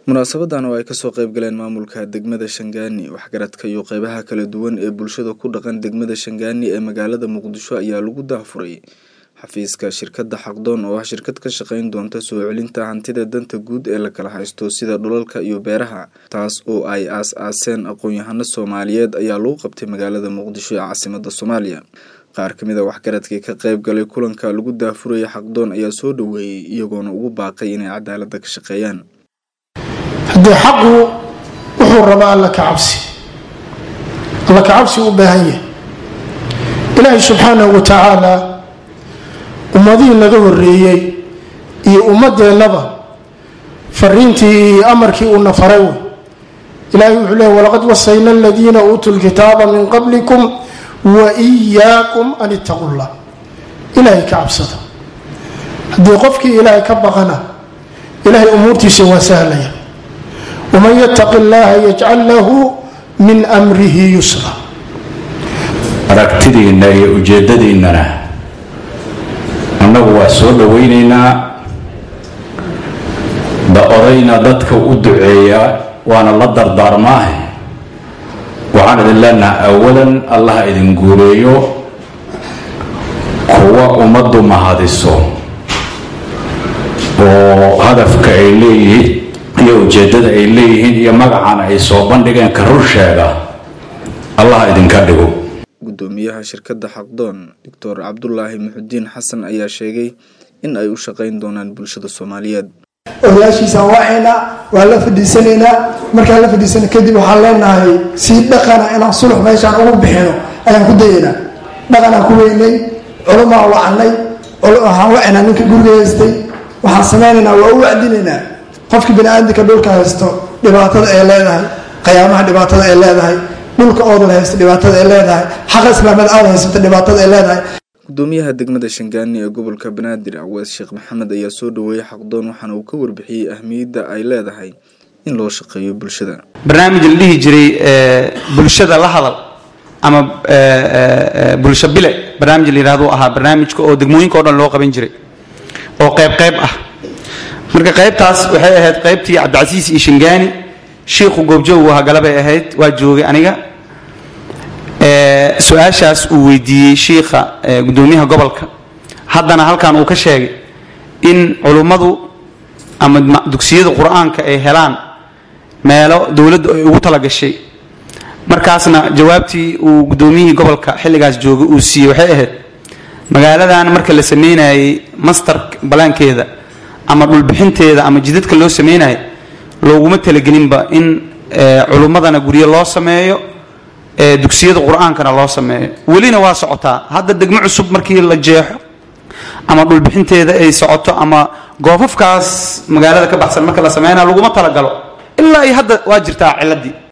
munaasabadan oo ay kasoo qayb galeen maamulka degmada shangaani waxgaradka iyo qeybaha kala duwan ee bulshada ku dhaqan degmada shangaani ee magaalada muqdisho ayaa lagu daafuray xafiiska shirkadda xaqdoon oo ah shirkad ka shaqeyn doonta soo celinta hantida danta guud ee la kala haysto sida dhulalka iyo beeraha taas oo ay aas-aaseen aqoon-yahano soomaaliyeed ayaa lagu qabtay magaalada muqdisho ee caasimada soomaaliya qaar kamid a waxgaradkii ka qayb galay kulanka lagu daafuraya xaqdoon ayaa soo dhaweeyey iyagoona ugu baaqay inay cadaalada ka shaqeeyaan haddii xaqu wuxuu rabaa alla ka cabsi alla ka cabsi u baahan yahay ilaahay subxaanahu wa tacaala ummadihii naga horeeyey iyo ummadeennaba fariintii iyo amarkii uuna faray wey ilahay wuxuu leey walaqad wasayna aladiina uutuu lkitaaba min qablikum wa iyaakum an ittaqu llah ilaahay ka cabsada haddii qofkii ilaahay ka baqana ilaahay umuurtiisa waa sahlaya waman yataqi llaha yajcal lahu min amrihi yusra aragtidiinna iyo ujeedadiinnana annagu waa soo dhowaynaynaa da odayna dadka u duceeya waana la dardaarmaahe waxaan idin leenaha awalan allaha idin guuleeyo kuwa ummaddu mahadiso oo hadafka ay leeyihiin iyo ujeeddada ay leeyihiin iyo magacana ay soo bandhigeen ka rur sheega allaha idinka dhigo gudoomiyaha shirkadda xaqdoon doctor cabdulaahi muxudiin xasan ayaa sheegay in ay u shaqeyn doonaan bulshada soomaaliyeed odayaashiisaan wacaynaa waa la fadhiisanaynaa markaan la fadhiisana kadib waxaan leenahay sii dhaqana inaan sulux meeshaan ugu bixino ayaan ku dayaynaa dhaqanaan ku weynay culumaan wacanay waxaan wacaynaa ninka guriga haystay waxaan samaynaynaa waa u wacdinaynaa qofkii bani-aadamka dhulka haysto dhibaatada ay leedahay qiyaamaha dhibaatada ay leedahay dhulka oodan haysta dhibaatada ay leedahay xaqa islaamada aada haysata dhibaatada ay leedahay gudoomiyaha degmada shangaani ee gobolka banaadir awees sheekh maxamed ayaa soo dhaweeyey xaqdoon waxaana uu ka warbixiyey ahmiyadda ay leedahay in loo shaqeeyo bulshada barnaamij la dhihi jiray bulshada la hadal ama bulsho bile barnaamij la yidhahdo ahaa barnaamijka oo degmooyinka o dhan loo qaban jiray oo qayb qayb ah marka qaybtaas waxay ahayd qaybtii cabdicasiis iyo shangaani shiikhu goobjoogu ahaa galabay ahayd waa joogay aniga su-aashaas uu weydiiyey shiikha gudoomiyaha gobolka haddana halkan uu ka sheegay in culummadu ama dugsiyada qur-aanka ay helaan meelo dowladdu ay ugu talagashay markaasna jawaabtii uu gudoomiyihii gobolka xilligaas joogay uu siiyey waxay ahayd magaaladan marka la sameynayay master balaankeeda ama dhulbixinteeda ama jidadka loo sameynaya looguma talagelinba in culummadana guryo loo sameeyo dugsiyada qur-aankana loo sameeyo welina waa socotaa hadda degmo cusub markii la jeexo ama dhulbixinteeda ay socoto ama goofafkaas magaalada ka baxsan marka la sameynaya laguma talagalo ilaa iyo hadda waa jirtaa ciladii